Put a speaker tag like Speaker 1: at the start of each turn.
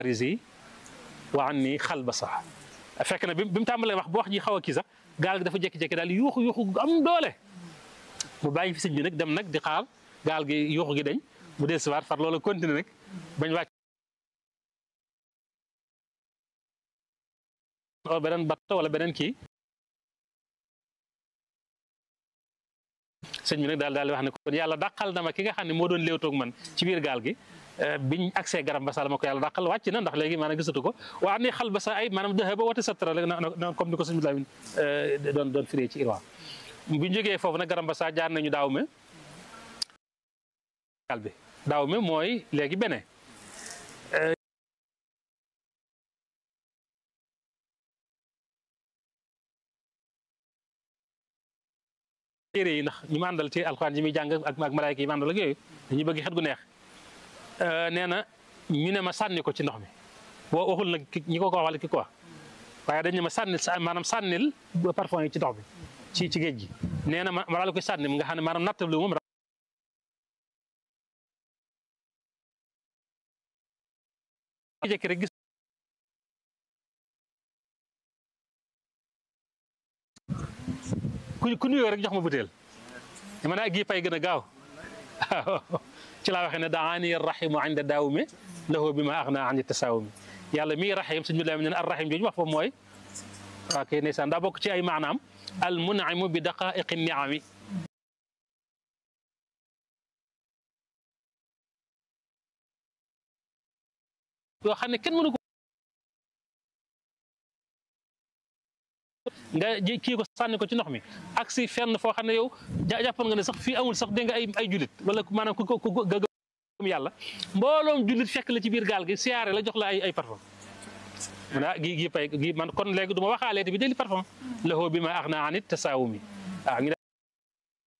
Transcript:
Speaker 1: risi wa an ni xal ba sax fekk na bi bi mu tàmbalee wax bu wax ji xaw a kii sax gaal gi dafa jékki-jékki daal yuuxu yuuxu am doole mu bàyyi fi sëñ bi nag dem nag di xaar gaal gi yuuxu gi dañ mu dee siwaat far loolu continué nag bañ wàcc beneen bato wala beneen kii sëñ bi nag daal daal di wax ne kon yàlla dàqal na ma ki nga xam ne moo doon léewtoog man ci biir gaal gi biñ accès garab ba sa la ma ko yàlla dàqal wàcc na ndax léegi maanaam gisatu ko waa ne xal ba sa ay maanaam dëxe ba wati sattara la comme ni ko sëñ bi Lamin doon doon firee ci irwa bu ñu jógee foofu nag garam ba sa jaar nañu daaw me gaal bi daaw me mooy léegi bene téere yi ndax ñu ma àndal ci alxuraan yi muy jàng ak ak malaayka yi ma àndal ak yooyu dañuy bëgg xet gu neex nee na ñu ne ma sànni ko ci ndox mi boo waxul nag ñi ko ko waxal ki ko wax waaye dañ ne ma sànnil maanaam sànnil parfum yi ci ndox bi ci ci géej gi nee na ma ma daal koy sànni nga xam ne maanaam nattablu moom jekki rek gis ku ku nuyoo rek jox ma butéel dama naa gi pay gën a gaaw ci laa waxee ne daani rahimu inda daawumi lahu bi ma axna an tasaawumi yàlla mii rahim suñu la ne ar rahim jooju wax foofu mooy waa kay ndeysaan daa bokk ci ay maanaam al munaimu bi daqaiqi niami yoo xam ne kenn mënu ko nga ji kii ko sànni ko ci ndox mi ak si fenn foo xam ne yow jàppoon nga ne sax fii amul sax dégg nga ay ay jullit wala maanaam ku ko gëm yàlla mbooloom jullit fekk la ci biir gaal gi siyaare la jox la ay ay parfum mu ne ah gi gi pay gi man kon léegi du ma waxaalee te bi deli parfum lahu bi ma ax naa anit tasaawumi waaw